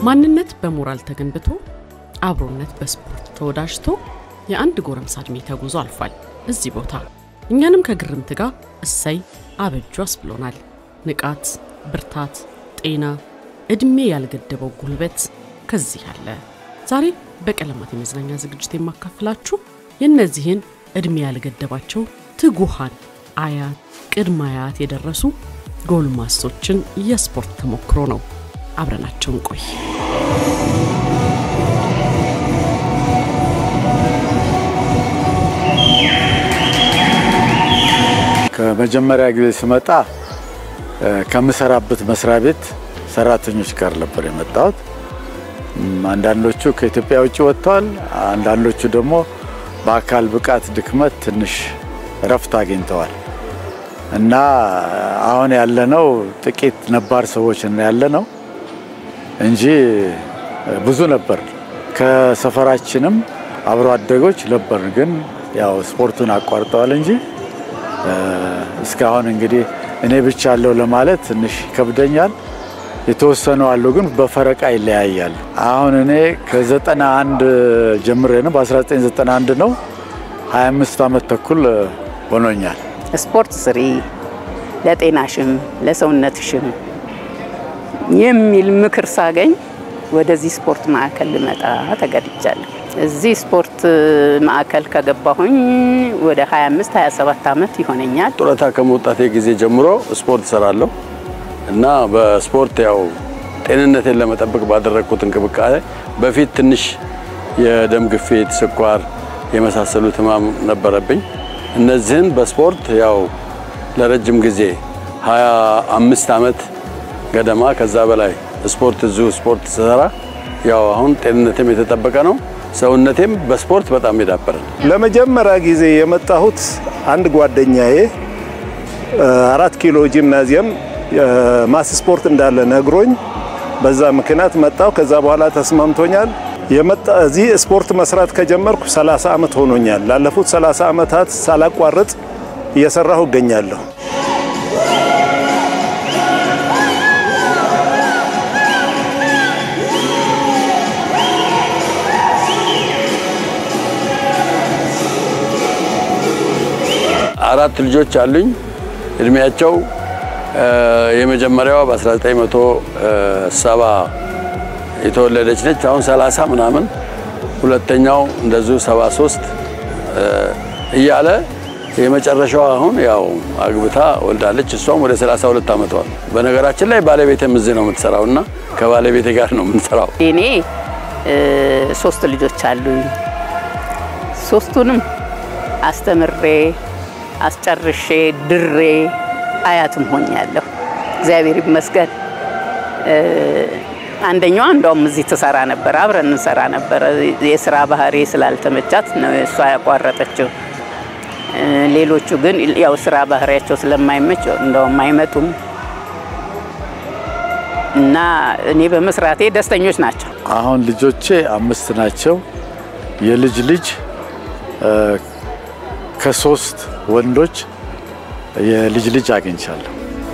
ማንነት በሞራል ተገንብቶ አብሮነት በስፖርት ተወዳጅቶ የአንድ ጎረምሳ ዕድሜ ተጉዞ አልፏል እዚህ ቦታ። እኛንም ከግርምት ጋር እሰይ አበጁ አስብሎናል። ንቃት፣ ብርታት፣ ጤና፣ ዕድሜ ያልገደበው ጉልበት ከዚህ አለ። ዛሬ በቀለማት የመዝናኛ ዝግጅት የማካፍላችሁ የእነዚህን ዕድሜ ያልገደባቸው ትጉሃን አያት ቅድመ አያት የደረሱ ጎልማሶችን የስፖርት ተሞክሮ ነው። አብረናቸውን ቆይ። ከመጀመሪያ ጊዜ ስመጣ ከምሰራበት መስሪያ ቤት ሰራተኞች ጋር ነበር የመጣሁት። አንዳንዶቹ ከኢትዮጵያ ውጭ ወጥተዋል። አንዳንዶቹ ደግሞ በአካል ብቃት ድክመት ትንሽ እረፍት አግኝተዋል እና አሁን ያለነው ጥቂት ነባር ሰዎች ያለነው እንጂ ብዙ ነበር። ከሰፈራችንም አብሮ አደጎች ነበር፣ ግን ያው ስፖርቱን አቋርጠዋል እንጂ እስካሁን እንግዲህ እኔ ብቻ አለው ለማለት ትንሽ ይከብደኛል። የተወሰኑ አሉ፣ ግን በፈረቃ ይለያያል። አሁን እኔ ከዘጠና አንድ ጀምሬ ነው በ1991 ነው 25 ዓመት ተኩል ሆኖኛል። ስፖርት ስሪ ለጤናሽም ለሰውነትሽም የሚል ምክር ሳገኝ ወደዚህ ስፖርት ማዕከል ልመጣ ተገድጃለሁ። እዚህ ስፖርት ማዕከል ከገባሁኝ ወደ 25 27 ዓመት ይሆነኛል። ጡረታ ከመውጣቴ ጊዜ ጀምሮ ስፖርት እሰራለሁ እና በስፖርት ያው ጤንነቴን ለመጠበቅ ባደረግኩት እንቅስቃሴ በፊት ትንሽ የደም ግፊት፣ ስኳር የመሳሰሉት ህመም ነበረብኝ። እነዚህን በስፖርት ያው ለረጅም ጊዜ 25 ዓመት ገደማ ከዛ በላይ ስፖርት እዚሁ ስፖርት ስሰራ ያው አሁን ጤንነቴም የተጠበቀ ነው። ሰውነቴም በስፖርት በጣም የዳበረ ነው። ለመጀመሪያ ጊዜ የመጣሁት አንድ ጓደኛዬ አራት ኪሎ ጂምናዚየም ማስ ስፖርት እንዳለ ነግሮኝ በዛ ምክንያት መጣሁ። ከዛ በኋላ ተስማምቶኛል። የመጣ እዚህ ስፖርት መስራት ከጀመርኩ 30 ዓመት ሆኖኛል። ላለፉት 30 ዓመታት ሳላቋርጥ እየሰራሁ እገኛለሁ። አራት ልጆች አሉኝ። እድሜያቸው የመጀመሪያዋ በ1970 የተወለደች ነች። አሁን 30 ምናምን፣ ሁለተኛው እንደዚሁ 73 እያለ የመጨረሻዋ አሁን ያው አግብታ ወልዳለች። እሷም ወደ 32 ዓመቷ። በነገራችን ላይ ባለቤቴም እዚህ ነው የምትሰራው እና ከባለቤቴ ጋር ነው የምንሰራው። እኔ ሶስት ልጆች አሉኝ። ሶስቱንም አስተምሬ አስጨርሼ ድሬ አያትም ሆኛለሁ። እግዚአብሔር ይመስገን። አንደኛዋ እንደውም እዚህ ትሰራ ነበር፣ አብረን እንሰራ ነበረ። የስራ ባህሪ ስላልተመቻት ነው እሷ ያቋረጠችው። ሌሎቹ ግን ያው ስራ ባህሪያቸው ስለማይመች እንደውም አይመጡም እና እኔ በመስራቴ ደስተኞች ናቸው። አሁን ልጆቼ አምስት ናቸው። የልጅ ልጅ ከሶስት ወንዶች የልጅ ልጅ አግኝቻለሁ።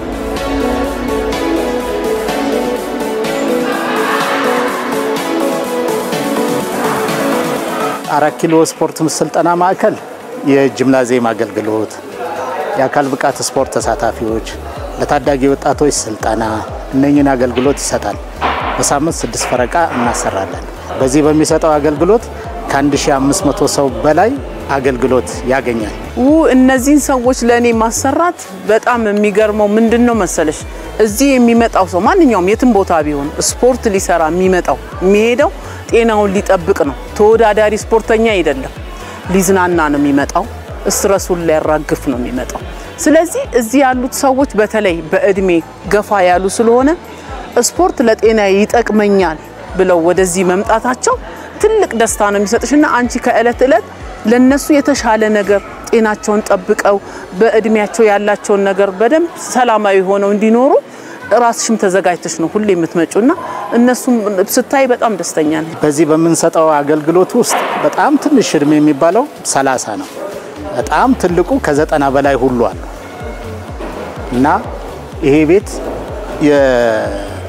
አራት ኪሎ ስፖርት ስልጠና ማዕከል የጂምናዚየም አገልግሎት፣ የአካል ብቃት ስፖርት ተሳታፊዎች፣ ለታዳጊ ወጣቶች ስልጠና እነኝን አገልግሎት ይሰጣል። በሳምንት ስድስት ፈረቃ እናሰራለን። በዚህ በሚሰጠው አገልግሎት ከ1500 ሰው በላይ አገልግሎት ያገኛል። ው እነዚህን ሰዎች ለእኔ ማሰራት በጣም የሚገርመው ምንድን ነው መሰለሽ፣ እዚህ የሚመጣው ሰው ማንኛውም የትም ቦታ ቢሆን ስፖርት ሊሰራ የሚመጣው የሚሄደው ጤናውን ሊጠብቅ ነው። ተወዳዳሪ ስፖርተኛ አይደለም፣ ሊዝናና ነው የሚመጣው። እስትረሱን ሊያራግፍ ነው የሚመጣው። ስለዚህ እዚህ ያሉት ሰዎች በተለይ በእድሜ ገፋ ያሉ ስለሆነ ስፖርት ለጤና ይጠቅመኛል ብለው ወደዚህ መምጣታቸው ትልቅ ደስታ ነው የሚሰጥሽና አንቺ ከእለት እለት ለነሱ የተሻለ ነገር ጤናቸውን ጠብቀው በእድሜያቸው ያላቸውን ነገር በደንብ ሰላማዊ ሆነው እንዲኖሩ ራስሽም ተዘጋጅተሽ ነው ሁሌ የምትመጩና እነሱም ስታይ በጣም ደስተኛ ነኝ። በዚህ በምንሰጠው አገልግሎት ውስጥ በጣም ትንሽ እድሜ የሚባለው ሰላሳ ነው። በጣም ትልቁ ከዘጠና በላይ ሁሉ አሉ እና ይሄ ቤት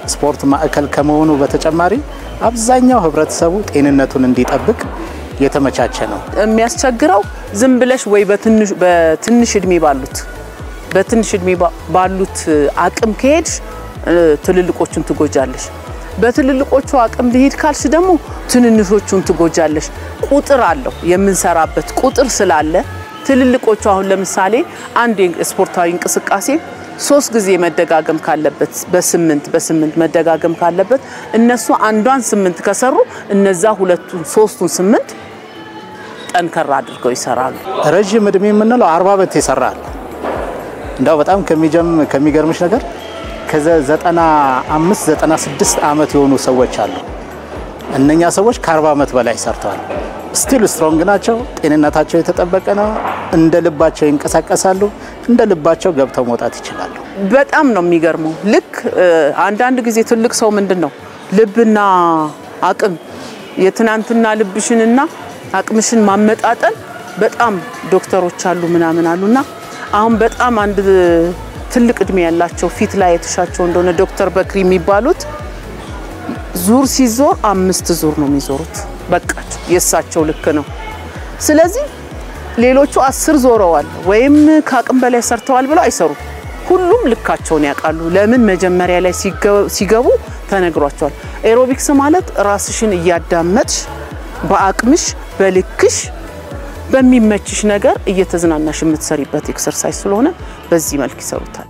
ስፖርት ማዕከል ከመሆኑ በተጨማሪ አብዛኛው ህብረተሰቡ ጤንነቱን እንዲጠብቅ የተመቻቸ ነው። የሚያስቸግረው ዝም ብለሽ ወይ በትንሽ እድሜ ባሉት በትንሽ እድሜ ባሉት አቅም ከሄድሽ ትልልቆቹን ትጎጃለሽ። በትልልቆቹ አቅም ልሄድ ካልሽ ደግሞ ትንንሾቹን ትጎጃለሽ። ቁጥር አለው የምንሰራበት ቁጥር ስላለ ትልልቆቹ አሁን ለምሳሌ አንድ ስፖርታዊ እንቅስቃሴ ሶስት ጊዜ መደጋገም ካለበት በስምንት በስምንት መደጋገም ካለበት እነሱ አንዷን ስምንት ከሰሩ እነዛ ሁለቱን ሶስቱን ስምንት ጠንከራ አድርገው ይሰራሉ። ረዥም እድሜ የምንለው አርባ ዓመት ይሰራል። እንዳው በጣም ከሚገርምሽ ነገር ከዘጠና አምስት ዘጠና ስድስት ዓመት የሆኑ ሰዎች አሉ። እነኛ ሰዎች ከአርባ ዓመት በላይ ሰርተዋል። ስቲል ስትሮንግ ናቸው። ጤንነታቸው የተጠበቀ ነው። እንደ ልባቸው ይንቀሳቀሳሉ። እንደ ልባቸው ገብተው መውጣት ይችላሉ። በጣም ነው የሚገርመው። ልክ አንዳንድ ጊዜ ትልቅ ሰው ምንድን ነው ልብና አቅም የትናንትና ልብሽንና አቅምሽን ማመጣጠን በጣም ዶክተሮች አሉ ምናምን አሉና አሁን በጣም አንድ ትልቅ እድሜ ያላቸው ፊት ላይ የተሻቸው እንደሆነ ዶክተር በክሪ የሚባሉት ዙር ሲዞር አምስት ዙር ነው የሚዞሩት። በቃቸው የእሳቸው ልክ ነው። ስለዚህ ሌሎቹ አስር ዞረዋል ወይም ከአቅም በላይ ሰርተዋል ብለው አይሰሩም። ሁሉም ልካቸውን ያውቃሉ። ለምን መጀመሪያ ላይ ሲገቡ ተነግሯቸዋል። ኤሮቢክስ ማለት ራስሽን እያዳመጥሽ በአቅምሽ በልክሽ በሚመችሽ ነገር እየተዝናናሽ የምትሰሪበት ኤክሰርሳይዝ ስለሆነ በዚህ መልክ ይሰሩታል።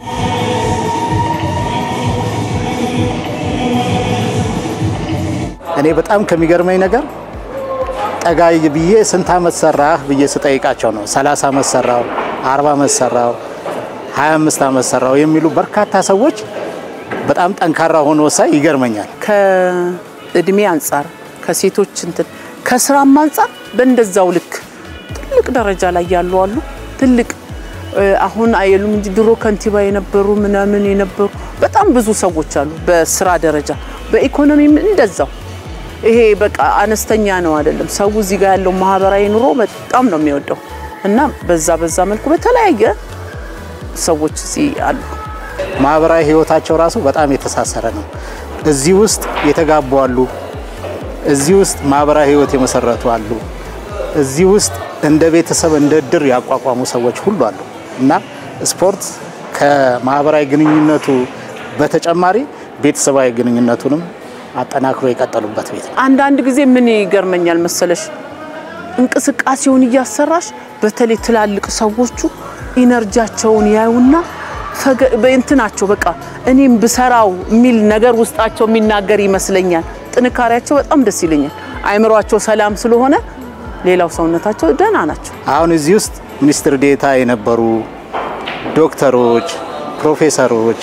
እኔ በጣም ከሚገርመኝ ነገር ጠጋይ ብዬ ስንት ዓመት ሰራህ ብዬ ስጠይቃቸው ነው 30 ዓመት ሰራው፣ 40 ዓመት ሰራው፣ 25 ዓመት ሰራው የሚሉ በርካታ ሰዎች በጣም ጠንካራ ሆኖ ሳይ ይገርመኛል። ከእድሜ አንጻር ከሴቶች እንትን ከስራም አንጻር በእንደዛው ልክ ትልቅ ደረጃ ላይ ያሉ አሉ። ትልቅ አሁን አይሉም እንጂ ድሮ ከንቲባ የነበሩ ምናምን የነበሩ በጣም ብዙ ሰዎች አሉ። በስራ ደረጃ በኢኮኖሚም እንደዛው። ይሄ በቃ አነስተኛ ነው አይደለም። ሰው እዚህ ጋር ያለው ማህበራዊ ኑሮ በጣም ነው የሚወደው እና በዛ በዛ መልኩ በተለያየ ሰዎች እዚህ አሉ። ማህበራዊ ህይወታቸው ራሱ በጣም የተሳሰረ ነው። እዚህ ውስጥ የተጋቡ አሉ። እዚህ ውስጥ ማህበራዊ ህይወት የመሰረቱ አሉ። እዚህ ውስጥ እንደ ቤተሰብ እንደ እድር ያቋቋሙ ሰዎች ሁሉ አሉ እና ስፖርት ከማህበራዊ ግንኙነቱ በተጨማሪ ቤተሰባዊ ግንኙነቱንም አጠናክሮ የቀጠሉበት ቤት ነው። አንዳንድ ጊዜ ምን ይገርመኛል መሰለሽ እንቅስቃሴውን እያሰራሽ በተለይ ትላልቅ ሰዎቹ ኢነርጂያቸውን ያዩና እንትናቸው በቃ እኔም ብሰራው የሚል ነገር ውስጣቸው የሚናገር ይመስለኛል። ጥንካሬያቸው በጣም ደስ ይለኛል። አይምሯቸው ሰላም ስለሆነ ሌላው ሰውነታቸው ደህና ናቸው። አሁን እዚህ ውስጥ ሚኒስትር ዴታ የነበሩ ዶክተሮች፣ ፕሮፌሰሮች፣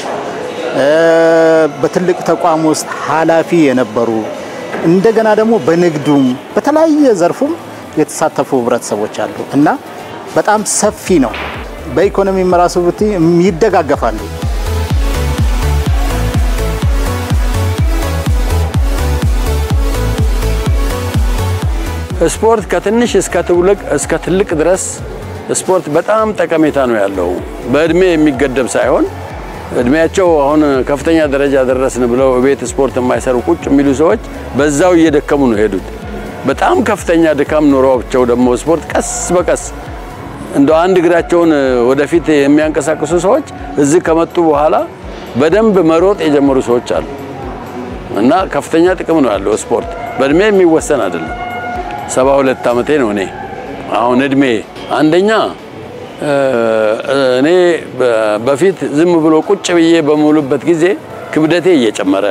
በትልቅ ተቋም ውስጥ ኃላፊ የነበሩ እንደገና ደግሞ በንግዱም በተለያየ ዘርፉም የተሳተፉ ህብረተሰቦች አሉ እና በጣም ሰፊ ነው። በኢኮኖሚም ራሱ ብት ይደጋገፋሉ። ስፖርት ከትንሽ እስከ ትልቅ እስከ ትልቅ ድረስ ስፖርት በጣም ጠቀሜታ ነው ያለው። በእድሜ የሚገደብ ሳይሆን እድሜያቸው አሁን ከፍተኛ ደረጃ ደረስን ብለው ቤት ስፖርት የማይሰሩ ቁጭ የሚሉ ሰዎች በዛው እየደከሙ ነው ሄዱት። በጣም ከፍተኛ ድካም ኖሯቸው ደግሞ ስፖርት ቀስ በቀስ እንደ አንድ እግራቸውን ወደፊት የሚያንቀሳቅሱ ሰዎች እዚህ ከመጡ በኋላ በደንብ መሮጥ የጀመሩ ሰዎች አሉ እና ከፍተኛ ጥቅም ነው ያለው ስፖርት። በእድሜ የሚወሰን አይደለም። ሰባ ሁለት ዓመቴ ነው እኔ አሁን እድሜ አንደኛ እኔ በፊት ዝም ብሎ ቁጭ ብዬ በሙሉበት ጊዜ ክብደቴ እየጨመረ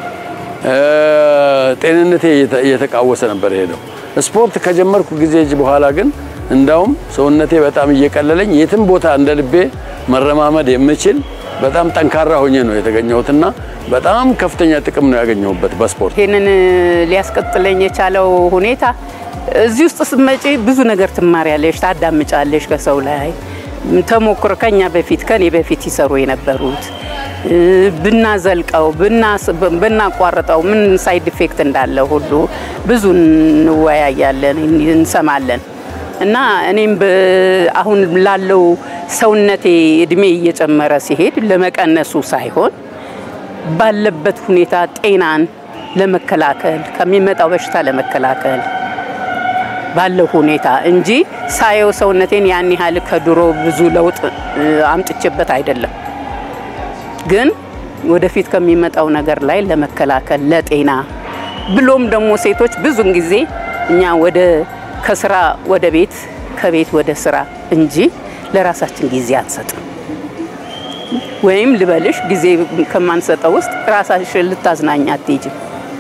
ጤንነቴ እየተቃወሰ ነበር ሄደው። ስፖርት ከጀመርኩ ጊዜ በኋላ ግን እንዳውም ሰውነቴ በጣም እየቀለለኝ የትም ቦታ እንደ ልቤ መረማመድ የምችል በጣም ጠንካራ ሆኜ ነው የተገኘሁትና በጣም ከፍተኛ ጥቅም ነው ያገኘሁበት በስፖርት። ይህንን ሊያስቀጥለኝ የቻለው ሁኔታ እዚህ ውስጥ ስትመጪ ብዙ ነገር ትማሪያለሽ፣ ታዳምጫለሽ ከሰው ላይ ተሞክሮ ከኛ በፊት ከኔ በፊት ይሰሩ የነበሩት ብናዘልቀው ብናቋርጠው ምን ሳይድ ኢፌክት እንዳለ ሁሉ ብዙ እንወያያለን፣ እንሰማለን እና እኔም አሁን ላለው ሰውነቴ እድሜ እየጨመረ ሲሄድ ለመቀነሱ ሳይሆን ባለበት ሁኔታ ጤናን ለመከላከል ከሚመጣው በሽታ ለመከላከል ባለው ሁኔታ እንጂ ሳየው ሰውነቴን ያን ያህል ከድሮ ብዙ ለውጥ አምጥቼበት አይደለም። ግን ወደፊት ከሚመጣው ነገር ላይ ለመከላከል ለጤና ብሎም ደግሞ ሴቶች ብዙን ጊዜ እኛ ወደ ከስራ ወደ ቤት ከቤት ወደ ስራ እንጂ ለራሳችን ጊዜ አንሰጥም። ወይም ልበልሽ ጊዜ ከማንሰጠው ውስጥ ራሳሽን ልታዝናኛ አትሄጂም።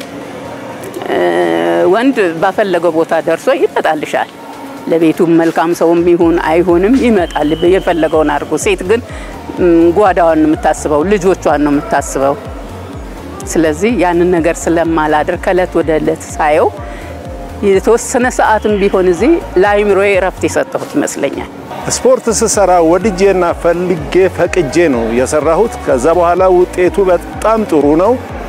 ወንድ ባፈለገው ቦታ ደርሶ ይመጣልሻል። ለቤቱም መልካም ሰውም ይሁን አይሁንም ይመጣል፣ የፈለገውን አድርጎ። ሴት ግን ጓዳዋን ነው የምታስበው፣ ልጆቿን ነው የምታስበው። ስለዚህ ያንን ነገር ስለማላደር ከእለት ወደ እለት ሳየው የተወሰነ ሰዓትም ቢሆን እዚህ ለአይምሮዬ እረፍት የሰጠሁት ይመስለኛል። ስፖርት ስሰራ ወድጄና ፈልጌ ፈቅጄ ነው የሰራሁት። ከዛ በኋላ ውጤቱ በጣም ጥሩ ነው።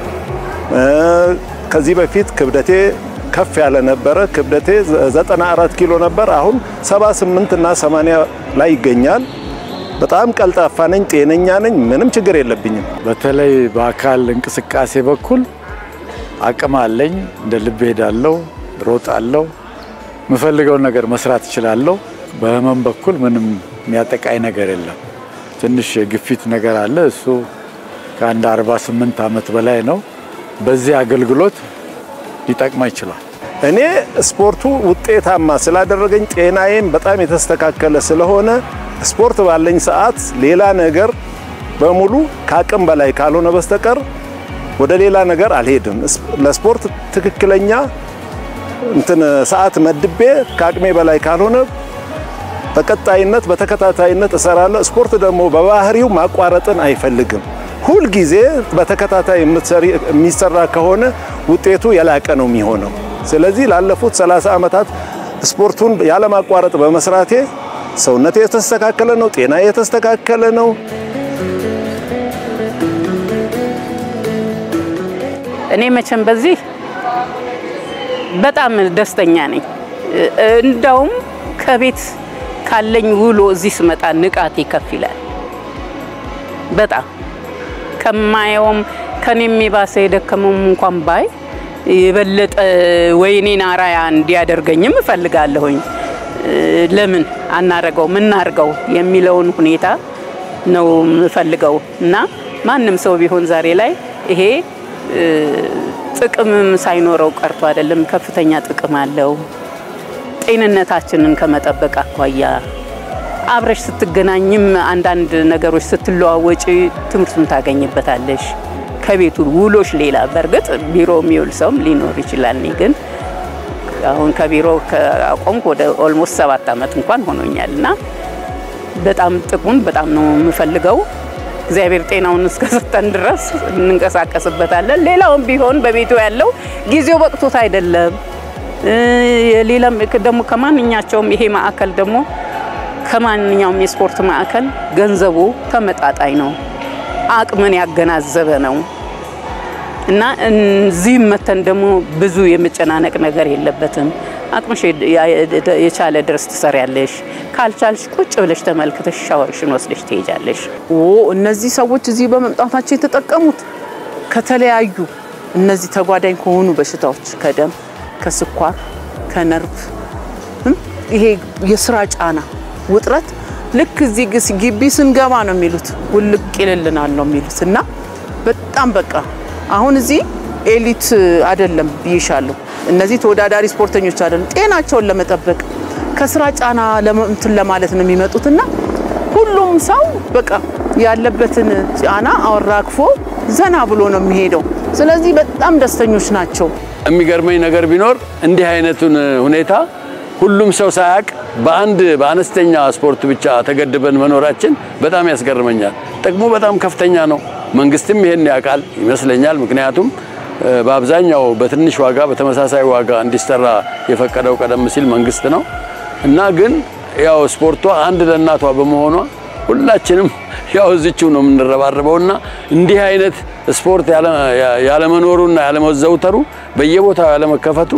ከዚህ በፊት ክብደቴ ከፍ ያለ ነበረ። ክብደቴ 94 ኪሎ ነበር። አሁን 78 እና 80 ላይ ይገኛል። በጣም ቀልጣፋ ነኝ፣ ጤነኛ ነኝ፣ ምንም ችግር የለብኝም። በተለይ በአካል እንቅስቃሴ በኩል አቅም አለኝ። እንደ ልብ ሄዳለሁ፣ ሮጣለሁ፣ የምፈልገውን ነገር መስራት እችላለሁ። በህመም በኩል ምንም የሚያጠቃኝ ነገር የለም። ትንሽ የግፊት ነገር አለ። እሱ ከአንድ 48 ዓመት በላይ ነው። በዚህ አገልግሎት ሊጠቅማ ይችላል። እኔ ስፖርቱ ውጤታማ ስላደረገኝ ጤናዬም በጣም የተስተካከለ ስለሆነ ስፖርት ባለኝ ሰዓት ሌላ ነገር በሙሉ ከአቅም በላይ ካልሆነ በስተቀር ወደ ሌላ ነገር አልሄድም። ለስፖርት ትክክለኛ እንትን ሰዓት መድቤ ከአቅሜ በላይ ካልሆነ በቀጣይነት በተከታታይነት እሰራለሁ። ስፖርት ደግሞ በባህሪው ማቋረጥን አይፈልግም። ሁልጊዜ በተከታታይ የሚሰራ ከሆነ ውጤቱ የላቀ ነው የሚሆነው። ስለዚህ ላለፉት 30 ዓመታት ስፖርቱን ያለማቋረጥ በመስራቴ ሰውነቴ የተስተካከለ ነው፣ ጤና የተስተካከለ ነው። እኔ መቼም በዚህ በጣም ደስተኛ ነኝ። እንዳውም ከቤት ካለኝ ውሎ እዚህ ስመጣ ንቃቴ ከፍ ይላል። በጣም ከማየውም ከኔም የባሰ የደከመውም እንኳን ባይ የበለጠ ወይኔን አራያ እንዲያደርገኝም እፈልጋለሁኝ። ለምን አናረገው ምናርገው የሚለውን ሁኔታ ነው የምፈልገው እና ማንም ሰው ቢሆን ዛሬ ላይ ይሄ ጥቅምም ሳይኖረው ቀርቶ አይደለም፣ ከፍተኛ ጥቅም አለው። ጤንነታችንን ከመጠበቅ አኳያ አብረሽ ስትገናኝም አንዳንድ ነገሮች ስትለዋወጪ ትምህርቱን ታገኝበታለሽ። ከቤቱ ውሎች ሌላ በእርግጥ ቢሮ የሚውል ሰውም ሊኖር ይችላል። እኔ ግን አሁን ከቢሮ ከአቆምኩ ወደ ኦልሞስት ሰባት ዓመት እንኳን ሆኖኛል እና በጣም ጥቅሙን በጣም ነው የምፈልገው። እግዚአብሔር ጤናውን እስከሰጠን ድረስ እንንቀሳቀስበታለን። ሌላውም ቢሆን በቤቱ ያለው ጊዜው በቅቶት አይደለም። ሌላም ደግሞ ከማንኛቸውም ይሄ ማዕከል ደግሞ ከማንኛውም የስፖርት ማዕከል ገንዘቡ ተመጣጣኝ ነው፣ አቅምን ያገናዘበ ነው እና እዚህም መተን ደግሞ ብዙ የመጨናነቅ ነገር የለበትም። አቅምሽ የቻለ ድረስ ትሰሪያለሽ። ካልቻልሽ ቁጭ ብለሽ ተመልክተሽ ሻወርሽን ወስደሽ ትሄጃለሽ። ኦ እነዚህ ሰዎች እዚህ በመምጣታቸው የተጠቀሙት ከተለያዩ እነዚህ ተጓዳኝ ከሆኑ በሽታዎች ከደም፣ ከስኳር፣ ከነርቭ ይሄ የስራ ጫና ውጥረት ልክ እዚህ ግቢ ስንገባ ነው የሚሉት ውልቅ ይልልናል ነው የሚሉት እና በጣም በቃ አሁን እዚህ ኤሊት አይደለም ብይሻለሁ። እነዚህ ተወዳዳሪ ስፖርተኞች አይደሉም። ጤናቸውን ለመጠበቅ ከስራ ጫና እንትን ለማለት ነው የሚመጡት እና ሁሉም ሰው በቃ ያለበትን ጫና አወራክፎ ዘና ብሎ ነው የሚሄደው። ስለዚህ በጣም ደስተኞች ናቸው። የሚገርመኝ ነገር ቢኖር እንዲህ አይነቱን ሁኔታ ሁሉም ሰው ሳያውቅ በአንድ በአነስተኛ ስፖርት ብቻ ተገድበን መኖራችን በጣም ያስገርመኛል። ጥቅሙ በጣም ከፍተኛ ነው። መንግስትም ይሄን ያውቃል ይመስለኛል። ምክንያቱም በአብዛኛው በትንሽ ዋጋ በተመሳሳይ ዋጋ እንዲሰራ የፈቀደው ቀደም ሲል መንግስት ነው እና ግን ያው ስፖርቷ አንድ ለእናቷ በመሆኗ ሁላችንም ያው እዚችው ነው የምንረባረበው እና እንዲህ አይነት ስፖርት ያለመኖሩና ያለመዘውተሩ በየቦታው ያለመከፈቱ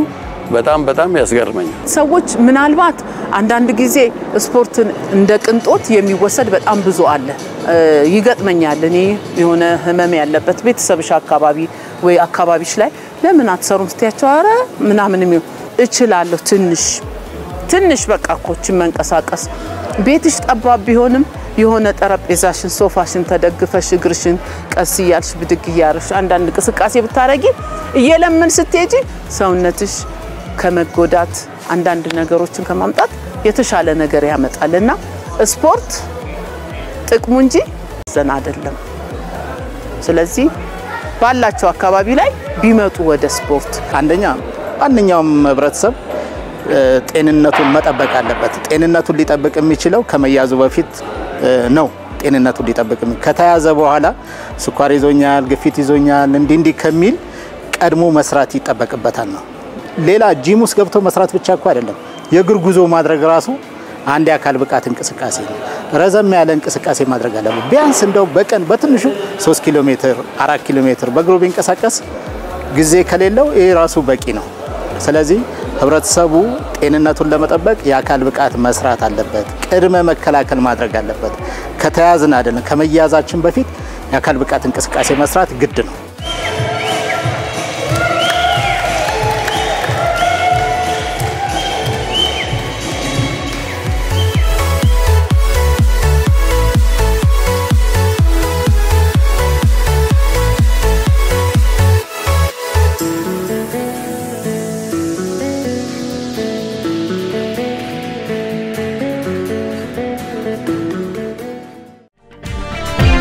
በጣም በጣም ያስገርመኛል። ሰዎች ምናልባት አንዳንድ ጊዜ ስፖርትን እንደ ቅንጦት የሚወሰድ በጣም ብዙ አለ። ይገጥመኛል። እኔ የሆነ ህመም ያለበት ቤተሰብሽ አካባቢ ወይ አካባቢሽ ላይ ለምን አትሰሩም ስትያቸው፣ አረ ምናምን የሚሆን እችላለሁ ትንሽ ትንሽ በቃ ኮችን መንቀሳቀስ ቤትሽ ጠባብ ቢሆንም የሆነ ጠረጴዛሽን ሶፋሽን ተደግፈሽ እግርሽን ቀስ እያልሽ ብድግ እያረሽ አንዳንድ እንቅስቃሴ ብታረጊ እየለምን ስትሄጂ ሰውነትሽ ከመጎዳት አንዳንድ ነገሮችን ከማምጣት የተሻለ ነገር ያመጣል እና ስፖርት ጥቅሙ እንጂ ዘና አይደለም። ስለዚህ ባላቸው አካባቢ ላይ ቢመጡ ወደ ስፖርት አንደኛ ማንኛውም ህብረተሰብ ጤንነቱን መጠበቅ አለበት። ጤንነቱን ሊጠብቅ የሚችለው ከመያዙ በፊት ነው። ጤንነቱን ሊጠብቅ ከተያዘ በኋላ ስኳር ይዞኛል፣ ግፊት ይዞኛል እንዲህ እንዲህ ከሚል ቀድሞ መስራት ይጠበቅበታል ነው። ሌላ ጂም ውስጥ ገብቶ መስራት ብቻ እኮ አይደለም። የእግር ጉዞ ማድረግ ራሱ አንድ የአካል ብቃት እንቅስቃሴ ነው። ረዘም ያለ እንቅስቃሴ ማድረግ አለበት። ቢያንስ እንደው በቀን በትንሹ 3 ኪሎ ሜትር፣ አራት ኪሎ ሜትር በእግሩ ቢንቀሳቀስ ጊዜ ከሌለው ይህ ራሱ በቂ ነው። ስለዚህ ህብረተሰቡ ጤንነቱን ለመጠበቅ የአካል ብቃት መስራት አለበት። ቅድመ መከላከል ማድረግ አለበት። ከተያዝን አይደለም ከመያዛችን በፊት የአካል ብቃት እንቅስቃሴ መስራት ግድ ነው።